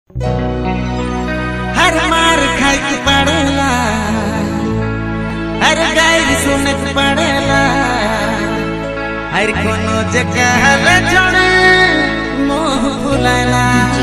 हर मार खाई के पड़ेला हर गाय सुने के पड़ेला हर कोनो जगह ले छोड़े मोह फुलाला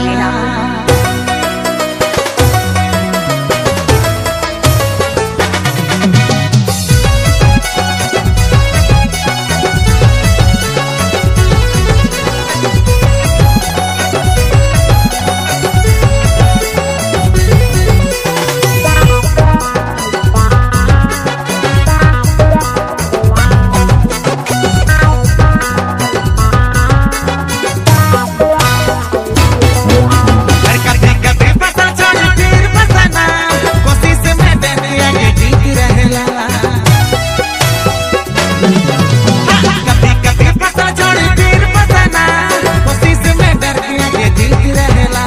हर कभी कभी फसल छोड़ फिर फसाना कोशिश में डर आगे जीत रहेला कभी कभी फसल छोड़ फिर फसाना कोशिश में डर आगे जीत रहेला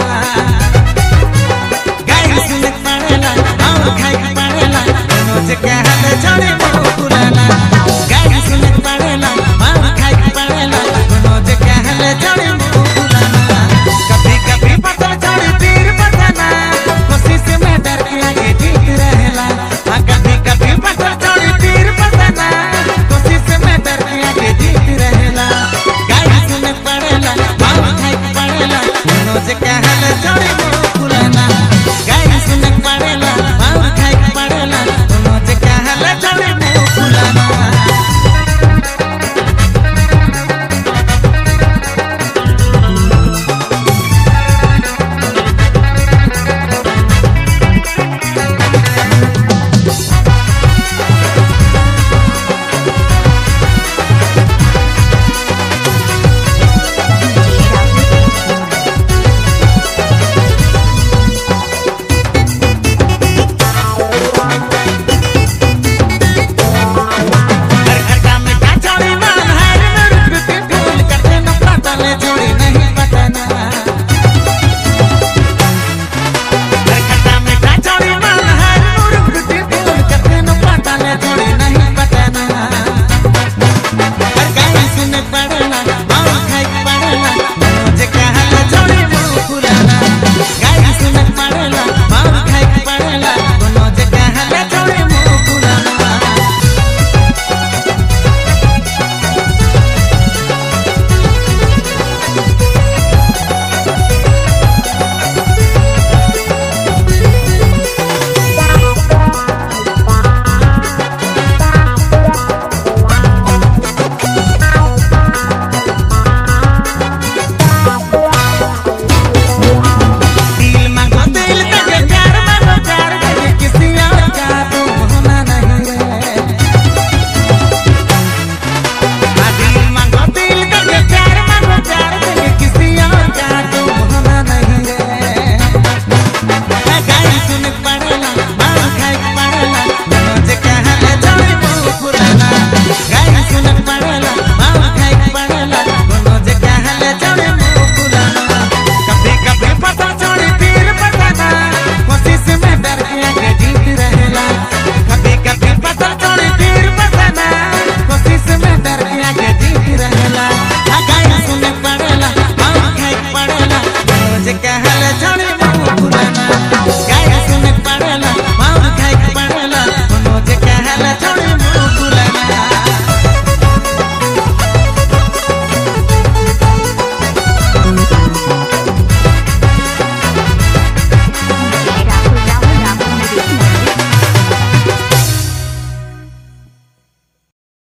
गाय सुन पड़ेला और खाई पड़ेला रोज कहल छोड़े मुंह फुलाला गाय सुन पड़ेला और खाई पड़ेला रोज कहल छोड़े मुंह फुलाला कभी कभी फसल छोड़ फिर फसाना कोशिश में डर के आगे जीत रहेला हाँ कभी कभी फसल छोड़ फिर फसाना कोशिश में डर के आगे जीत रहेला गाय सुन पड़ेला और खाई पड़ेला रोज कहल छोड़े मुंह फुलाला